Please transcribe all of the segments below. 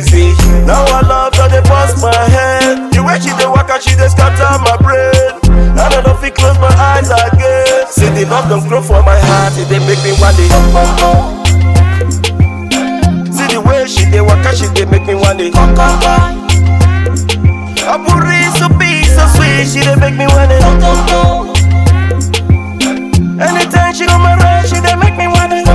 sexy. Now I love how they bust my head. The way she dey walk and she dey scatter my brain. I don't know if it close my eyes again. See the love don't grow for my heart, it dey make me want it. See the way she dey walk and she dey make me want it. I put so be so sweet, she dey make me want it. Anytime she on my ride, she dey make me want it.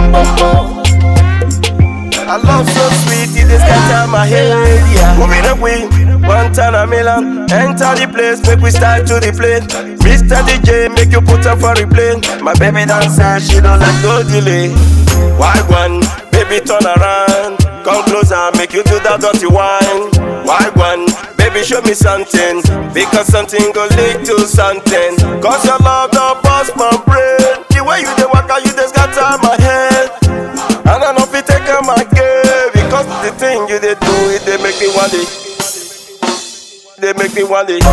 I love so sweet, it is scatter my head. Yeah. Moving away, one time a million. Enter the place, make we start to the plane. Mr. DJ, make you put her for replay. My baby dancer, she don't like no delay. Why one, baby turn around. Come closer, make you do that dirty wine. Why one, baby show me something. Because something go lead to something. Cause your love don't bust my brain. The way you dey walk out, you just scatter my head. And I know if you take on my game Because the thing you they do it they make me want it They make me want it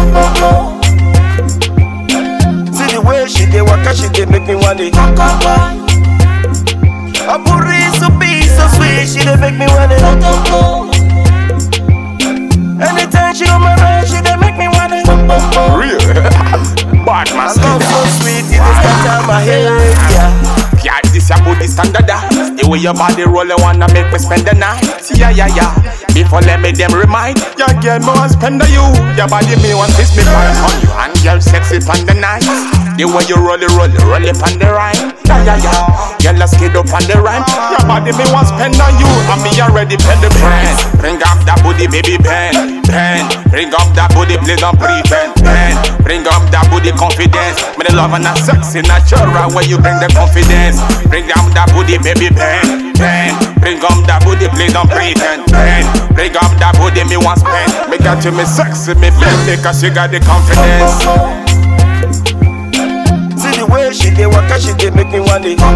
See the way she they walk and she they make me want it I put so be so sweet she they make me want it Anytime she on my ride she they make me want it Real. Bad man I love so sweet it they scatter my head yeah Yeah, this your body standard. ah. The way your body roll, you wanna make me spend the night. Yeah, yeah, yeah. Before let me them remind. Your girl, me want spend on you. Your body, me want kiss me fire on you. And girl, sexy on the night. The way you roll it, roll it, roll it on the rhyme. Yeah, yeah, yeah. Girl, let's get up on the rhyme. Your body, me want spend on you. And me already pay the price. Bring up that booty, baby, pen, pen. Bring up that booty, please don't pretend, pen. Bring up that booty, confidence. Me the love and that sexy, natural. Where you bring the confidence. Bring down that booty, baby, pen, pen. Bring up that booty, please don't pretend, pen. Bring up that booty, me want spend. Me got you, me sexy, me pen, because you got the confidence. See the way she dey walk and she dey make me want it.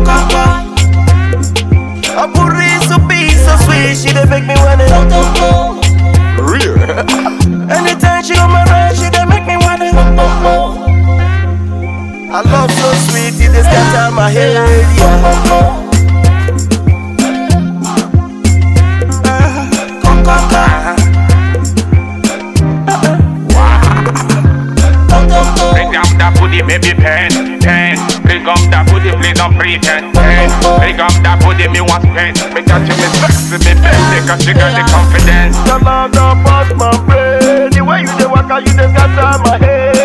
I put so be so sweet, she dey make me want it. Real. Anytime she on my ride, she dey make me want it. I love so sweet, it dey scatter my head. Yeah. Bring up that booty, baby, pen, pen. Bring up that booty, please don't pretend, pen. Bring up that booty, me want spend. Because you me sexy, me pen, because you got the confidence. Your love don't bust my brain. The way you dey walk and you dey scatter my head.